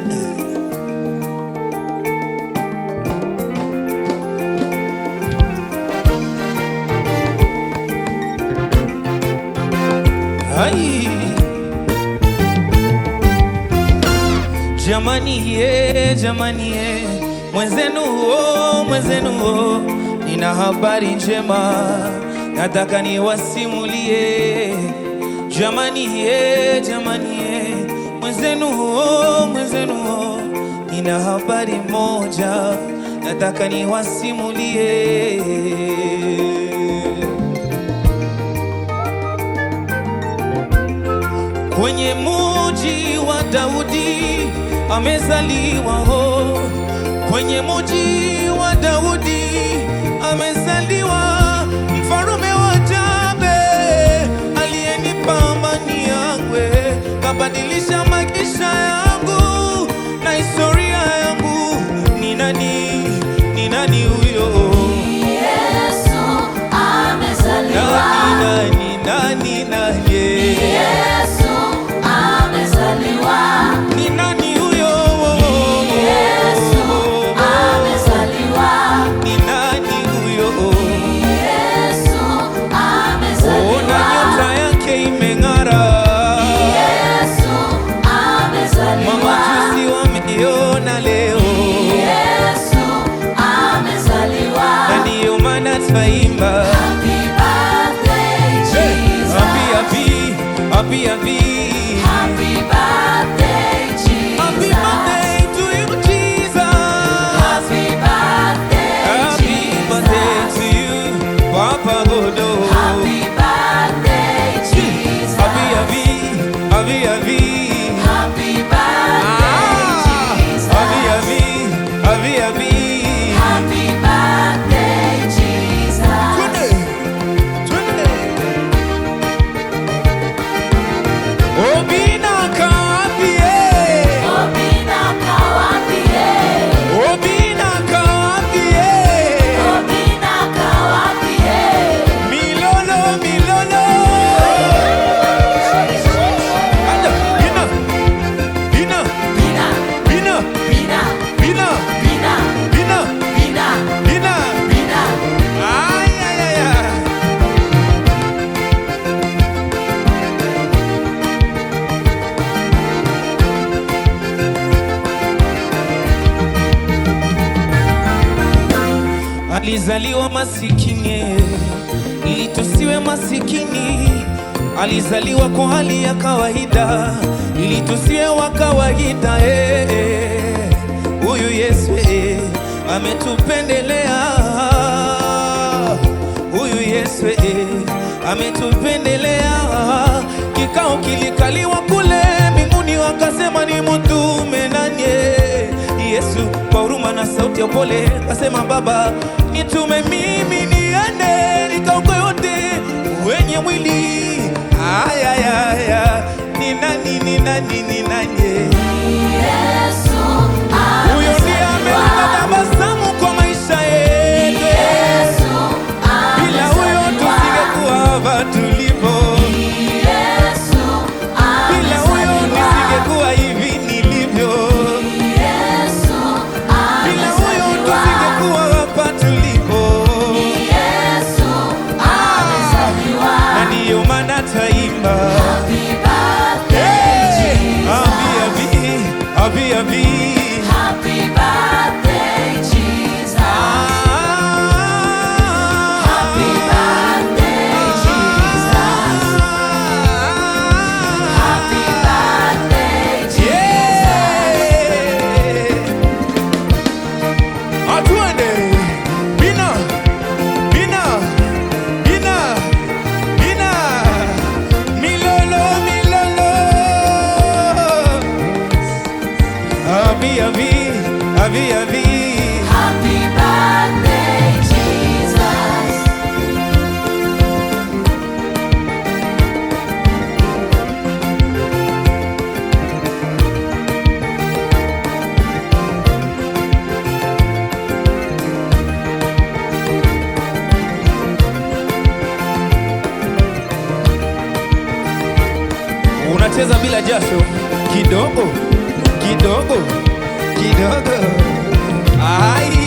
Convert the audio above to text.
Ai. Jamani ye, jamani ye, mwenzenu o, mwenzenu o, nina habari njema, nataka niwasimulie. Jamani ye, jamani ye, mwenzenu o, mwenzenu o, nina habari moja, nataka niwasimulie. Kwenye muji wa Daudi amezaliwa ho, kwenye muji wa Daudi amezaliwa mfarume wa Jabe, aliyenipa amani yangwe, kabadilisha maisha yangu na historia yangu. Ni nani? Ni nani huyo? Yesu amezaliwa. Nani, nani, nani, nani? Yesu amezaliwa. Ni nani huyo? Yesu amezaliwa. Ni nani huyo? Yesu Ona amezaliwa. nyota yake imeng'ara, Yesu amezaliwa. mamajusi wameiona leo, Yesu amezaliwa. na ndiyo maana twaimba Happy birthday, Hey, Jesus. happy, happy, happy, happy. Happy birthday, Happy Jesus. birthday to you, Jesus. Happy birthday, Happy birthday Jesus. to you, Papa Godo. Happy birthday, Jesus. Happy, happy, happy, happy. Happy birthday, Ah, Jesus. happy, happy, happy, happy. Happy birthday, Jesus. Twende, twende. Obina kaambie, Obina kawapie, Obina kaambie. Obina kawapie. Milolo, milolo. Anda, bina, bina, Bina, bina, bina, bina, bina, bina, bina, bina. bina. Ay, ay, ay, ay. Alizaliwa masikini ili tusiwe masikini. Alizaliwa kwa hali ya kawaida ili tusiwe wa kawaida. eh, eh. Huyu Yesu eh, ametupendelea. Huyu Yesu eh, ametupendelea. Kikao kilikaliwa kule mbinguni, wakasema ni mtume nani? Yesu kwa huruma na sauti ya upole akasema, Baba, nitume mimi niende nikaokoe wote wenye mwili. Aya, aya, aya. Ni nani? Ni nani? Ni nani? Yesu Huyo ndiye ameleta amezaliwa. tabasamu kwa maisha yetu. Yesu Bila huyo amezaliwa. tusingekuwa hapa tulipo. Yesu Bila huyo amezaliwa. nisingekuwa hivi nilivyo. Yesu Bila huyo amezaliwa. tusingekuwa hapa tulipo. Yesu amezaliwa. Na ndiyo maana taimba Happy birthday, Jesus. Happy, happy, happy, happy. Happy birthday, Jesus. Happy birthday, Jesus. Happy birthday, Jesus. Atuende bina bina bina bina milolo milolo abi abi abi abi Happy birthday, Jesus. unacheza bila jasho kidogo kidogo kidogo ai